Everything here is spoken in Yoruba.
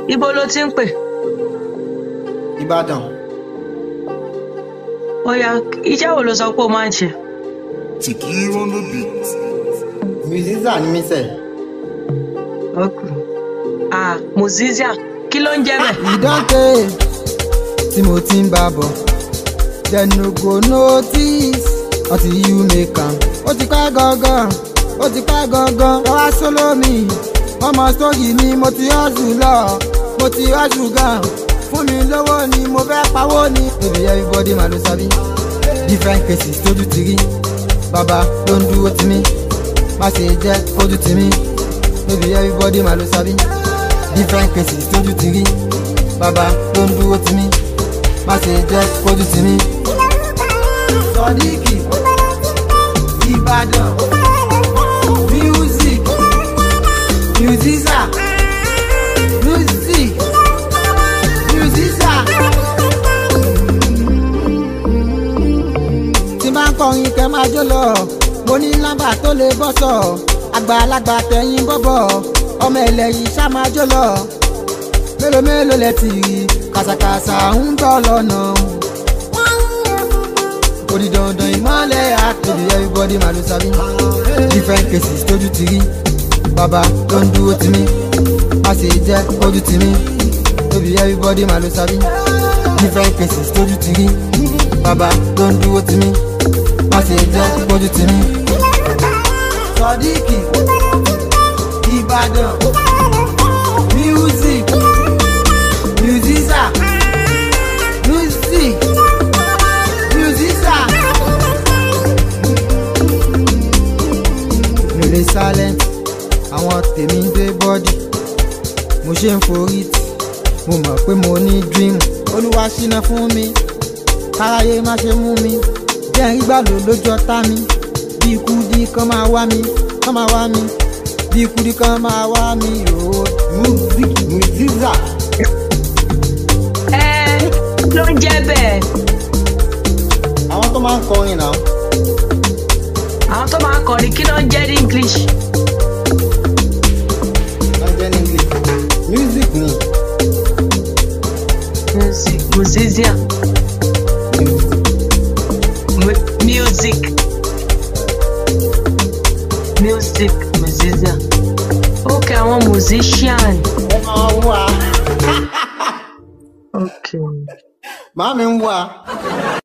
ibo ló ti ń pè ìbàdàn ó yá iṣẹ́ wo ló sọ pé o máa ń ṣe Tikir on the beat. musician ni mí sẹ̀. Okay. ah musician kí ló ń jẹ́ bẹ́ẹ̀ ìdánté tí mo ti ń bá bọ̀ dem no go notice until you make am. ó ti pẹ́ gangan ó ti pẹ́ gangan lọ́wọ́ sóló mi ọmọ sóyì mi mo ti hustle lọ mo ti hustle gan fún mi lówó ni mo fẹ́ pawó ni. baby everybody ma ló sábí different cases tójú ti rí bàbá ló ń dúró tì mí má ṣe jẹ́ kójú tì mí baby everybody ma ló sábí different cases tójú ti rí bàbá ló ń dúró tì mí má ṣe jẹ́ kójú tì mí. sọdíkì ìbàdàn music musisa music musisa. tí bá ń kọrin kẹ́ máa jó lọ mo ní lámbà tó lè bọ́ sọ àgbàlagbà tẹ̀yìn bọ́bọ̀ ọmọ ẹlẹ́yìn ṣá máa jó lọ mélòó mélòó lẹ ti rí kàṣàkàṣà ń bọ̀ lọ́nà kò di dandan ìmọ̀lẹ̀ àtòbí everybody máa ló sábí different cases tójú ti rí bàbá ló ń dúró tì mí má ṣe jẹ́ kójú tì mí tóbi everybody máa ló sábí different cases tójú ti rí bàbá ló ń dúró tì mí má ṣe jẹ́ kójú tì mí. sọdíkì ìbàdàn music musisa music musisa. mi ò lè silent àwọn tèmi ń dé bọ́dì mo ṣe ń forí tì mo mọ̀ pé mo ní dream olúwa ṣínà fún mi káráyé má ṣe mú mi jẹ́ ìgbà lò lójú ọ̀tá mi bí ikú dí kan máa wá mi kan máa wá mi bí ikú dí kan máa wá mi yòó. music musisa. ẹ ló ń jẹ́ bẹ́ẹ̀ àwọn tó máa ń kọrin náà. àwọn tó máa ń kọrin kí ló ń jẹ́ ní english wọ́n jẹ́ ní english music ni. music musician Mu- music music musician ok àwọn musician ẹ máa ń wá. ok màá mi ń wá.